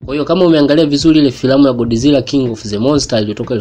Kwa hiyo kama umeangalia vizuri ile filamu ya Godzilla King of the Monster iliyotoka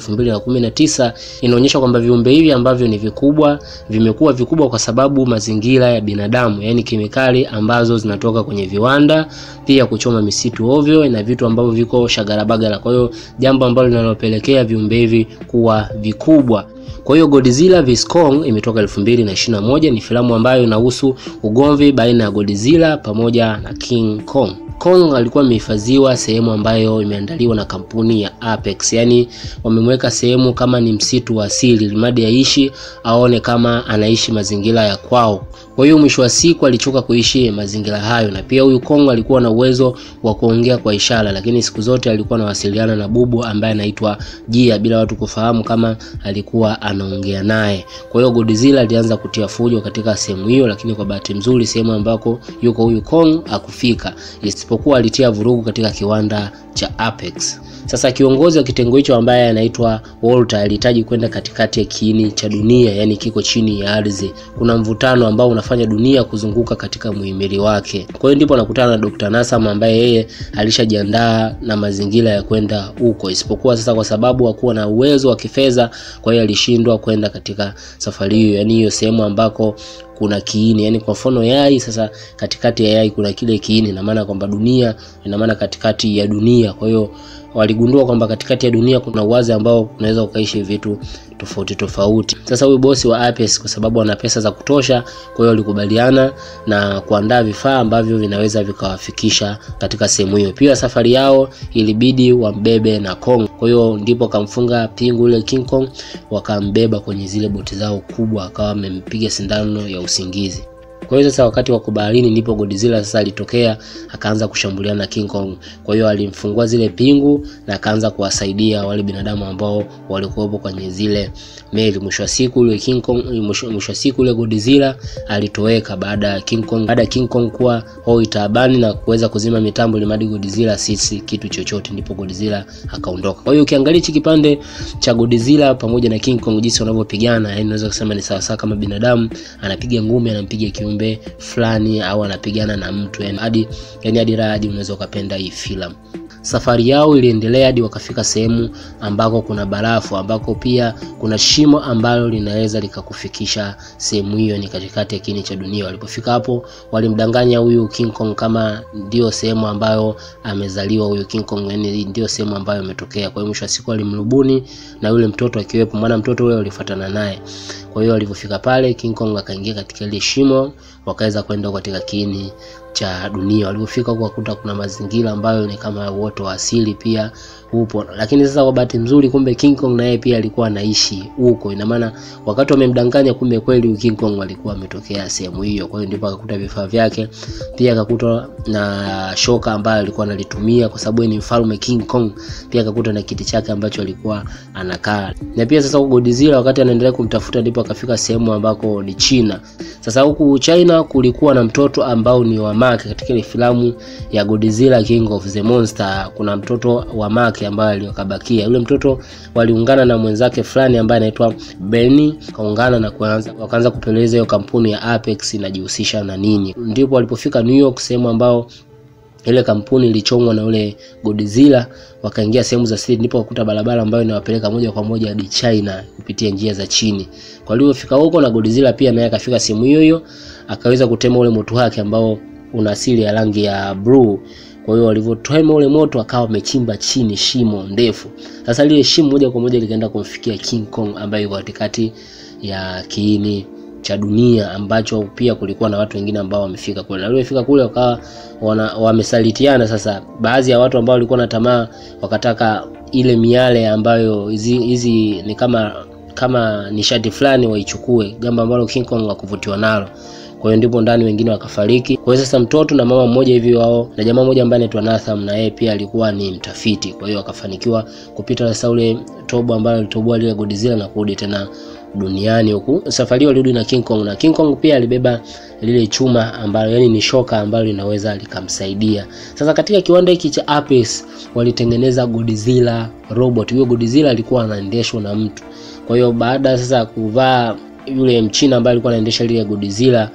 2019 inaonyesha kwamba viumbe hivi ambavyo ni vikubwa vimekuwa vikubwa kwa sababu mazingira ya binadamu, yaani kemikali ambazo zinatoka kwenye viwanda, pia kuchoma misitu ovyo na vitu ambavyo viko shagarabagara. Kwa hiyo jambo ambalo linalopelekea viumbe hivi kuwa vikubwa. Kwa hiyo Godzilla vs Kong imetoka 2021 ni filamu ambayo inahusu ugomvi baina ya Godzilla pamoja na King Kong. Kong alikuwa amehifadhiwa sehemu ambayo imeandaliwa na kampuni ya Apex, yaani wamemweka sehemu kama ni msitu wa asili, limadi aishi aone kama anaishi mazingira ya kwao. Kwa hiyo mwisho wa siku alichoka kuishi mazingira hayo, na pia huyu Kong alikuwa na uwezo wa kuongea kwa ishara, lakini siku zote alikuwa anawasiliana na bubu ambaye anaitwa Jia bila watu kufahamu kama alikuwa anaongea naye. Kwa hiyo Godzilla alianza kutia fujo katika sehemu hiyo, lakini kwa bahati nzuri sehemu ambako yuko huyu Kong akufika, isipokuwa alitia vurugu katika kiwanda cha Apex. Sasa kiongozi wa kitengo hicho ambaye anaitwa Walter alihitaji kwenda katikati ya kiini cha dunia, yani kiko chini ya ardhi. Kuna mvutano ambao unafanya dunia kuzunguka katika muhimili wake. Kwa hiyo ndipo anakutana na Dr. Nasam ambaye yeye alishajiandaa na mazingira ya kwenda huko, isipokuwa sasa kwa sababu hakuwa na uwezo wa kifedha, kwa hiyo alishindwa kwenda katika safari hiyo, yani hiyo sehemu ambako kuna kiini yani, kwa mfano yai. Sasa katikati ya yai kuna kile kiini, ina maana kwamba dunia, ina maana katikati ya dunia. Kwa hiyo waligundua kwamba katikati ya dunia kuna uwazi ambao unaweza ukaishi vitu tofauti tofauti. Sasa huyu bosi wa Apex kwa sababu ana pesa za kutosha, kwa hiyo walikubaliana na kuandaa vifaa ambavyo vinaweza vikawafikisha katika sehemu hiyo. Pia safari yao ilibidi wambebe na Kong, kwa hiyo ndipo kamfunga pingu ile King Kong, wakambeba kwenye zile boti zao kubwa, akawa amempiga sindano ya usingizi. Kwa hiyo sasa wakati wako baharini ndipo Godzilla sasa alitokea akaanza kushambuliana na King Kong. Kwa hiyo alimfungua zile pingu na akaanza kuwasaidia wale binadamu ambao walikuwepo kwenye zile meli. Mwisho wa siku ule King Kong, mwisho wa siku ule Godzilla alitoweka baada ya King Kong, baada ya King Kong kuwa hoi taabani na kuweza kuzima mitambo ili madi Godzilla sisi kitu chochote, ndipo Godzilla akaondoka. Kwa hiyo ukiangalia hichi kipande cha Godzilla pamoja na King Kong jinsi wanavyopigana, yani unaweza kusema ni sawa sawa kama binadamu anapiga ngumi anampiga kiumbe fulani au anapigana na mtu yani hadi yani hadi hadi unaweza ukapenda hii filamu. Safari yao iliendelea hadi wakafika sehemu ambako kuna barafu, ambako pia kuna shimo ambalo linaweza likakufikisha sehemu hiyo, ni katikati ya kiini cha dunia. Walipofika hapo, walimdanganya huyu King Kong kama ndio sehemu ambayo amezaliwa huyu King Kong, yani ndio sehemu ambayo ametokea. Kwa hiyo mwisho wa siku walimrubuni na yule mtoto akiwepo, maana mtoto yule walifuatana naye. Kwa hiyo walipofika pale, King Kong akaingia katika ile shimo, wakaweza kwenda katika kiini cha dunia. Walipofika huko wakuta kuna mazingira ambayo ni kama uoto wa asili pia upo, lakini sasa kwa bahati nzuri, kumbe King Kong naye pia alikuwa anaishi huko. Ina maana wakati wamemdanganya, kumbe kweli King Kong alikuwa ametokea sehemu hiyo. Kwa hiyo ndipo akakuta vifaa vyake, pia akakuta na shoka ambayo alikuwa analitumia kwa sababu ni mfalme King Kong. Pia akakuta na kiti chake ambacho alikuwa anakaa, na pia sasa Godzilla wakati anaendelea kumtafuta, ndipo akafika sehemu ambako ni China. Sasa huku China kulikuwa na mtoto ambao ni wa Mark. Katika ile filamu ya Godzilla King of the Monster kuna mtoto wa Mark ambaye aliokabakia. Yule mtoto waliungana na mwenzake fulani ambaye anaitwa Benny, kaungana na kuanza wakaanza kupeleleza hiyo kampuni ya Apex inajihusisha na nini. Ndipo walipofika New York, sehemu ambao ile kampuni ilichomwa na ule Godzilla, wakaingia sehemu za siri, ndipo wakuta barabara ambayo inawapeleka moja kwa moja hadi China kupitia njia za chini. Kwa hiyo fika huko na Godzilla pia naye akafika sehemu hiyo hiyo, akaweza kutema ule moto wake ambao una asili ya rangi ya blue. Kwa hiyo walivyotema ule moto akawa amechimba chini shimo ndefu. Sasa lile shimo moja kwa moja likaenda kumfikia King Kong ambaye yuko katikati ya kiini cha dunia ambacho pia kulikuwa na watu wengine ambao wamefika kule. Na waliofika kule wakawa wamesalitiana. Sasa baadhi ya watu ambao walikuwa na tamaa wakataka ile miale ambayo hizi hizi ni kama kama nishati fulani waichukue, jambo ambalo King Kong hakuvutiwa nalo. Kwa hiyo ndipo ndani wengine wakafariki. Kwa hiyo sasa mtoto na mama mmoja hivi wao na jamaa mmoja ambaye anaitwa Nathan na yeye pia alikuwa ni mtafiti. Kwa hiyo akafanikiwa kupita sasa ule tobo ambalo alitoboa lile Godzilla na kurudi tena duniani huku. Safari hiyo alirudi na King Kong na King Kong pia alibeba lile chuma ambalo yani ni shoka ambalo linaweza likamsaidia. Sasa katika kiwanda hiki cha Apex walitengeneza Godzilla robot. Huyo Godzilla alikuwa anaendeshwa na mtu. Kwa hiyo baada sasa kuvaa yule mchina ambaye alikuwa anaendesha lile Godzilla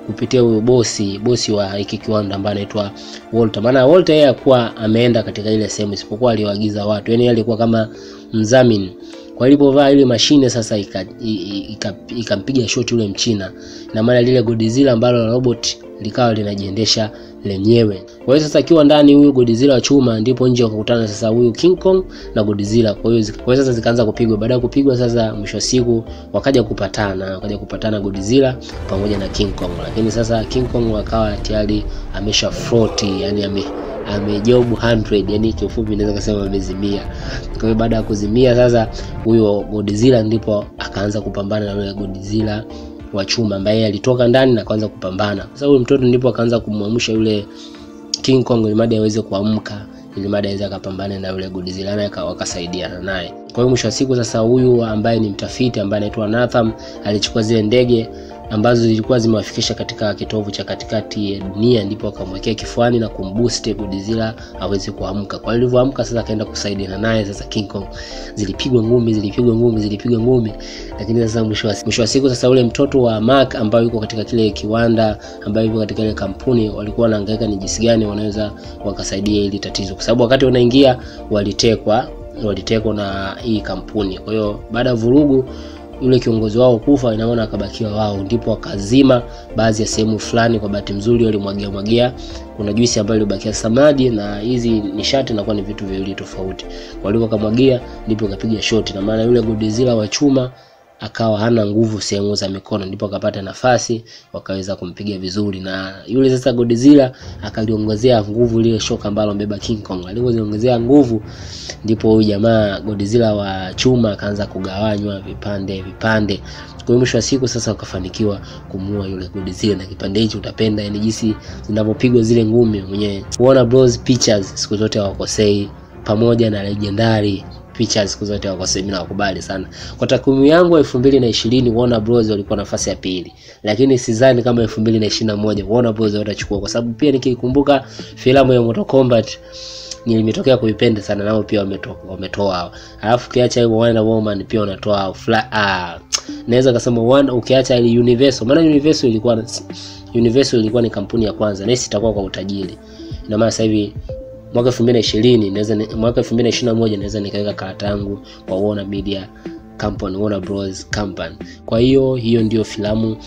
kupitia huyo bosi bosi wa hiki kiwanda ambaye anaitwa Walter. Maana Walter yeye hakuwa ameenda katika ile sehemu, isipokuwa aliwaagiza watu, yani alikuwa kama mdhamini. Kwa ilipovaa ile mashine sasa ikampiga ika, ika shoti yule mchina, na maana lile Godzilla ambalo robot likawa linajiendesha lenyewe. Kwa hiyo sasa akiwa ndani huyu Godzilla wa chuma, ndipo nje wakakutana sasa huyu King Kong na Godzilla. Kwa hiyo kwa hiyo sasa zikaanza kupigwa. Baada ya kupigwa sasa, mwisho wa siku wakaja kupatana, wakaja kupatana Godzilla pamoja na King Kong, lakini sasa King Kong akawa tayari amesha float, yani ame amejob 100 yani kiufupi naweza kusema amezimia. Kwa hiyo baada ya kuzimia sasa, huyo Godzilla ndipo akaanza kupambana na yule Godzilla wa chuma ambaye alitoka ndani na kuanza kupambana. Sasa huyo mtoto ndipo akaanza kumwamsha yule King Kong ili mada aweze kuamka ili mada aweze akapambana na yule Godzilla naye wakasaidiana naye. Kwa hiyo mwisho wa siku sasa, huyu ambaye ni mtafiti ambaye anaitwa Nathan alichukua zile ndege ambazo zilikuwa zimewafikisha katika kitovu cha katikati ya dunia, ndipo akamwekea kifuani na kumboost Godzilla aweze kuamka. Kwa hiyo alivyoamka sasa, akaenda kusaidiana naye sasa King Kong. Zilipigwa ngumi, zilipigwa ngumi, zilipigwa ngumi, lakini sasa mwisho wa mwisho wa siku sasa, ule mtoto wa Mark ambaye yuko katika kile kiwanda, ambaye yuko katika ile kampuni, walikuwa wanahangaika ni jinsi gani wanaweza wakasaidia ili tatizo, kwa sababu wakati wanaingia walitekwa, walitekwa na hii kampuni. Kwa hiyo baada ya vurugu yule kiongozi wao kufa, inaona akabakiwa wao, ndipo wakazima baadhi ya sehemu fulani. Kwa bahati nzuri walimwagia mwagia, kuna juisi ambayo ilibakia samadi na hizi nishati, inakuwa ni vitu viwili tofauti. Walivyo kamwagia, ndipo kapiga shoti, na maana yule Godzilla wa chuma akawa hana nguvu sehemu za mikono, ndipo akapata nafasi wakaweza kumpiga vizuri, na yule sasa Godzilla akaliongezea nguvu lile shoka ambalo mbeba King Kong. Alipoziongezea nguvu, ndipo huyu jamaa Godzilla wa chuma akaanza kugawanywa vipande vipande. Kwa hiyo mwisho wa siku sasa wakafanikiwa kumuua yule Godzilla, na kipande hicho utapenda, yani jinsi zinavyopigwa zile ngumi. Mwenye Warner Bros Pictures siku zote hawakosei, pamoja na Legendary Pictures siku zote wakosei, mimi nawakubali sana. Kwa takwimu yangu elfu mbili na ishirini Warner Bros walikuwa nafasi ya pili, lakini sidhani kama elfu mbili na ishirini na moja Warner Bros watachukua, kwa sababu pia nikikumbuka filamu ya Mortal Kombat nimetokea kuipenda sana, nao pia wametoa wametoa. Alafu ukiacha hiyo Wonder Woman pia wanatoa ah, naweza kusema Wonder, ukiacha ile Universal, maana Universal ilikuwa Universal ilikuwa ni kampuni ya kwanza, na itakuwa kwa utajiri. Ina maana sasa hivi mwaka 2020 naweza mwaka 2021 naweza nikaweka karata yangu kwa Warner Media Company, Warner Bros Company. Kwa hiyo hiyo ndio filamu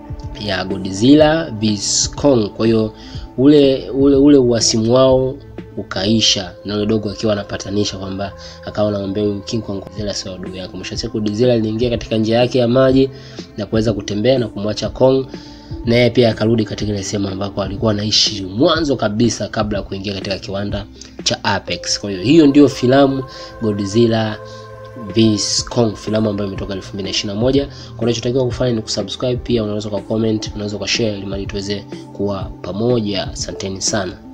ya Godzilla vs Kong. Kwa hiyo ule ule ule uasimu wao ukaisha na yule dogo akiwa anapatanisha kwamba akawa anamwambia huyu King Kong, Godzilla sio adui yako. Mwisho siku Godzilla aliingia katika njia yake ya maji na kuweza kutembea na kumwacha Kong naye pia akarudi katika ile sehemu ambako alikuwa anaishi mwanzo kabisa kabla ya kuingia katika kiwanda cha Apex. Kwa hiyo hiyo ndio filamu Godzilla vs Kong, filamu ambayo imetoka 2021. Kwa unachotakiwa kufanya ni kusubscribe, pia unaweza kwa comment, unaweza kwa share ili mali tuweze kuwa pamoja. Asanteni sana.